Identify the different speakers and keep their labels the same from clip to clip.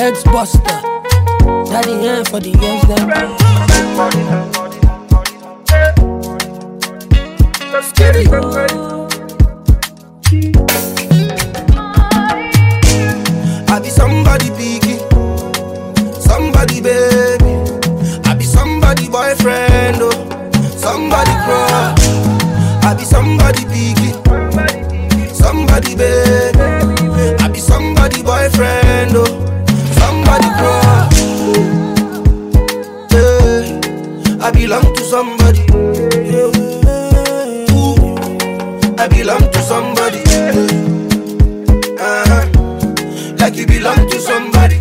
Speaker 1: heads buster. Daddy hand for the girls them.
Speaker 2: I be somebody picky, somebody baby. I be somebody boyfriend, oh, somebody crush. I be somebody picky, somebody baby. I be somebody boyfriend, oh, somebody crush. Yeah, I belong to somebody. Yeah. Ooh, I belong to somebody. Uh-huh like you belong to somebody.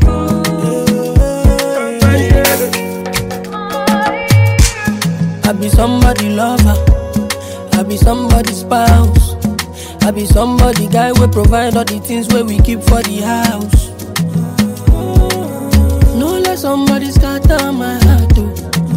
Speaker 1: I be somebody lover. I be somebody spouse. I be somebody guy we provide all the things where we keep for the house. No let somebody scatter my heart too.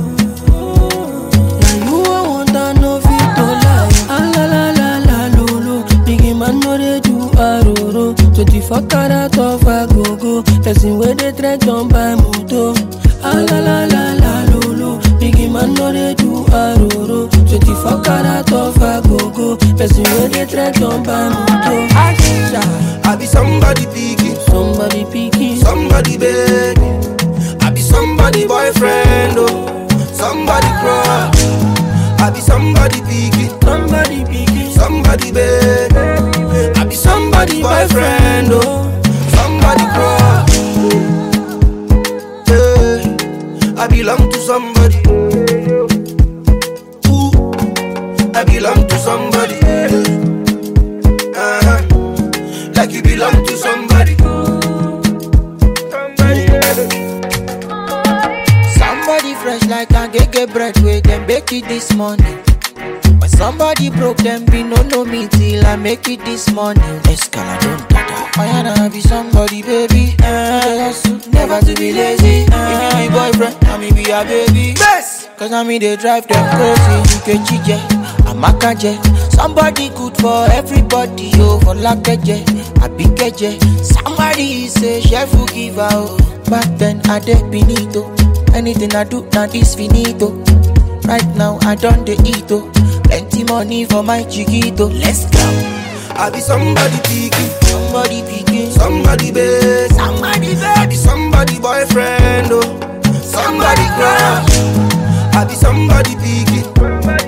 Speaker 1: Now you I want to know fit to lie. Ah la la la la lo lo. Biggie man no dey do aroro. Twenty four karat of a go go. Person where they trek on by moto. Ah la la la la lo lo. Biggie man no dey do aroro. Twenty four karat of a go go. Person where they trek on by moto. Asha.
Speaker 2: I be somebody picky,
Speaker 1: Somebody picking.
Speaker 2: somebody baby. I be somebody boyfriend, oh, somebody crush. I be somebody picky,
Speaker 1: Somebody picking.
Speaker 2: somebody baby. I be somebody boyfriend, oh, somebody crush. Yeah, I belong to somebody. Ooh, I belong to somebody. Uh-huh. Like you belong to somebody.
Speaker 3: Somebody fresh like a gege bread wey dem bake it this morning. When somebody broke them be no know me till I make it this morning. Escala don't dada. I wanna be somebody baby. Uh, never to be lazy. Uh, if you be boyfriend, I me be a baby.
Speaker 2: Yes.
Speaker 3: Cause I mean they drive them crazy. You can chije, amakaje. Somebody good for everybody, yo, for lakeje, abikeje. Somebody say chef will give out. Back then I did finito. Anything I do now is finito. Right now I done the ito. Plenty money for my chiquito. Let's go.
Speaker 2: I be somebody picky,
Speaker 3: Somebody picking,
Speaker 2: somebody babe.
Speaker 3: somebody
Speaker 2: I be somebody boyfriend, oh, somebody crush. I be somebody picky,